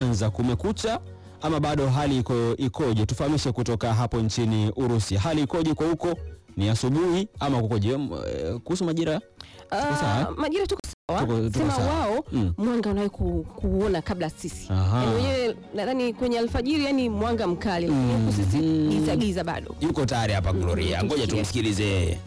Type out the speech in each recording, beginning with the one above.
kuanza, kumekucha ama bado hali iko ikoje? Tufahamishe kutoka hapo nchini Urusi, hali ikoje kwa huko? Ni asubuhi ama kukoje? M- eh, Kuhusu majira Tuko sawa, Ah, eh? majira tuko sawa, Tuko- tuko sema sawa. wao Mm. mwanga unawahi ku, kuona kabla sisi Aha. yani wenyewe nadhani kwenye alfajiri yani mwanga mkali lakini huku sisi Mhm. giza giza bado yuko tayari hapa Gloria, ngoja tumsikilize yeye.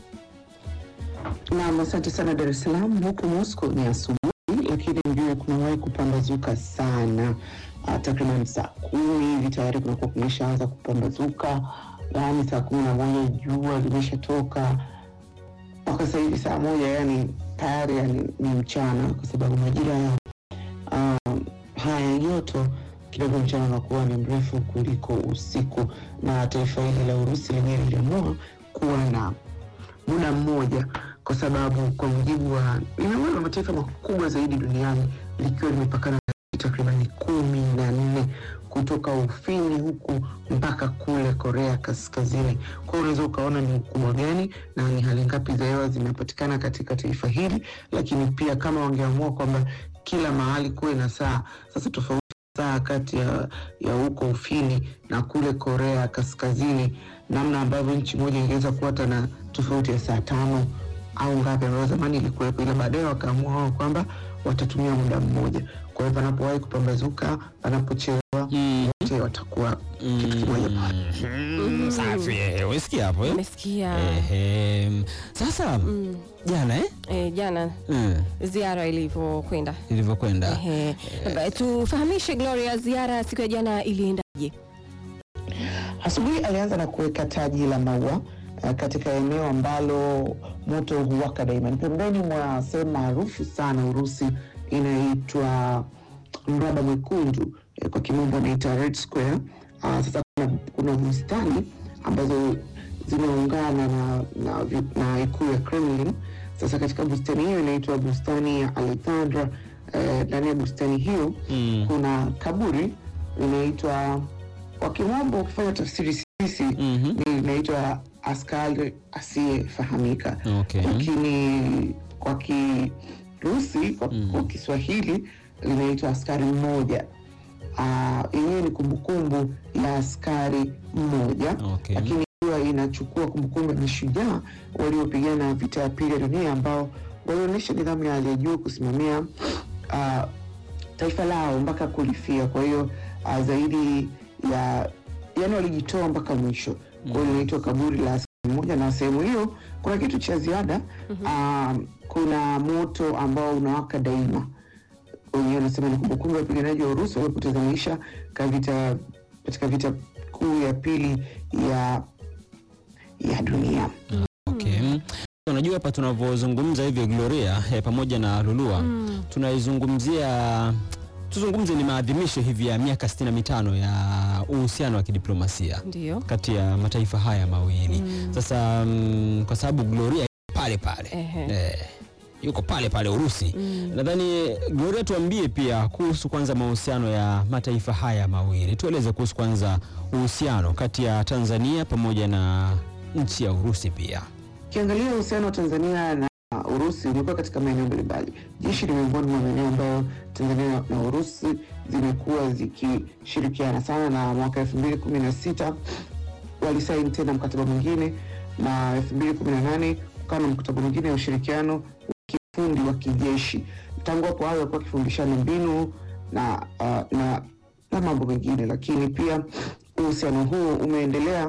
Naam, asante sana Dar es Salaam. Huku Moscow ni asubuhi, lakini mjue kunawahi kupambazuka sana. Uh, takriban saa kumi hivi tayari kunakuwa kumeshaanza kupambazuka, yaani saa kumi na moja jua limeshatoka mpaka sasa hivi saa moja, yani tayari yani ni mchana, kwa sababu majira ya uh, haya joto kidogo mchana unakuwa ni mrefu kuliko usiku, na taifa hili la Urusi lenyewe liliamua kuwa na muda mmoja kwa sababu kwa mujibu wa ni miongoni mwa mataifa makubwa zaidi duniani likiwa limepakana na nchi takribani kumi na nne kutoka Ufini huku mpaka kule Korea Kaskazini. Kwa hiyo unaweza ukaona ni ukubwa gani na ni hali ngapi za hewa zimepatikana katika taifa hili, lakini pia kama wangeamua kwamba kila mahali kuwe na saa sasa tofauti saa kati ya, ya huko Ufini na kule Korea Kaskazini, namna ambavyo nchi moja ingeweza kuwa hata na tofauti ya saa tano au ngapi ambayo zamani ilikuwepo, ila baadaye wakaamua wao kwamba watatumia muda mmoja. Kwa hiyo panapowahi kupambazuka, panapochelewa, Mm. wote watakuwa kitu kimoja pale. Mm, Safi, eh, umesikia hapo eh? umesikia Ehe. Sasa mm. jana eh? eh, jana Mm, ziara ilivyokwenda ilivyokwenda Ehe. Ba- tufahamishe Gloria, ziara siku ya jana iliendaje? Asubuhi alianza na kuweka taji la maua uh, katika eneo ambalo moto huwaka daima, ni pembeni mwa sehemu maarufu sana Urusi inaitwa mraba mwekundu, eh, kwa kimombo inaitwa Red Square. Uh, sasa kuna, kuna bustani ambazo zimeungana na, na, vi- na ikulu ya Kremlin. Sasa katika bustani hiyo inaitwa bustani ya Alexandra. eh, Ndani ya bustani hiyo Mm. kuna kaburi linaitwa kwa kimombo, ukifanya tafsiri sisi Mhm. ni linaitwa askari asiyefahamika, Okay. lakini kwa Kirusi kwa, kwa Kiswahili linaitwa askari mmoja. Ah, yenyewe ni kumbukumbu ya askari mmoja Okay. lakini ikiwa inachukua kumbukumbu ya mashujaa waliopigana vita ya pili ya dunia ambao walionyesha nidhamu ya hali ya juu kusimamia ah, taifa lao mpaka kulifia. Kwa hiyo ah, zaidi ya yani walijitoa mpaka mwisho. Kwa hiyo inaitwa kaburi la askari mmoja, na sehemu hiyo kuna kitu cha ziada ah, kuna moto ambao unawaka daima wenyewe wanasema ni kumbukumbu ya wapiganaji wa Urusi waliopoteza maisha katika vita katika vita kuu ya pili ya ya dunia. Okay. Mm. Unajua hapa tunavyozungumza hivyo Gloria eh, pamoja na Lulua Mm. tunaizungumzia tuzungumze ni maadhimisho hivi ya miaka 65 ya uhusiano wa kidiplomasia Ndio. kati ya mataifa haya mawili. Sasa mm, kwa sababu Gloria yuko pale pale Ehe. eh, yuko pale pale Urusi. Nadhani Gloria, tuambie pia kuhusu kwanza mahusiano ya mataifa haya mawili, tueleze kuhusu kwanza uhusiano kati ya Tanzania pamoja na nchi ya Urusi pia. Ukiangalia uhusiano wa Tanzania na Urusi umekuwa katika maeneo mbalimbali. Jeshi ni miongoni mwa maeneo ambayo Tanzania na Urusi zimekuwa zikishirikiana sana, na mwaka elfu mbili kumi na sita walisaini tena mkataba mwingine, na elfu mbili kumi na nane kukawa na mkataba mwingine wa ushirikiano wa kiufundi wa kijeshi. Tangu hapo hayo walikuwa wakifundishana mbinu na, uh, na, na mambo mengine, lakini pia uhusiano huu umeendelea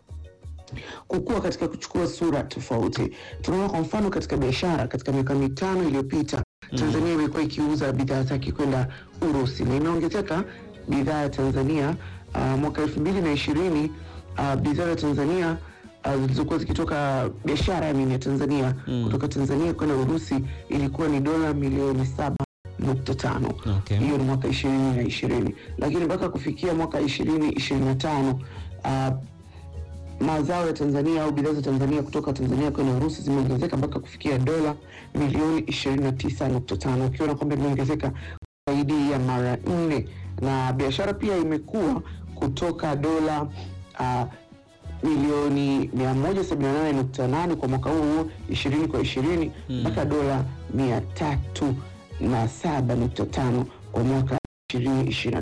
kukua katika kuchukua sura tofauti. Tunaona kwa mfano katika biashara, katika miaka mitano iliyopita Tanzania imekuwa ikiuza bidhaa zake kwenda Urusi na imeongezeka bidhaa ya Tanzania. Uh, mwaka elfu mbili na ishirini uh, bidhaa za Tanzania uh, zilizokuwa zikitoka biashara ya ya Tanzania kutoka Tanzania kwenda Urusi ilikuwa ni dola milioni saba nukta tano Okay. hiyo ni mwaka ishirini na ishirini lakini mpaka kufikia mwaka ishirini ishirini na tano uh, mazao ya Tanzania au bidhaa za Tanzania kutoka Tanzania kwenda Urusi zimeongezeka mpaka kufikia dola milioni 29.5 ukiona kwamba imeongezeka zaidi ya mara nne, na biashara pia imekuwa kutoka dola uh, milioni 178.8 kwa mwaka huu 20 kwa 20 mpaka dola 307.5 kwa mwaka 2025.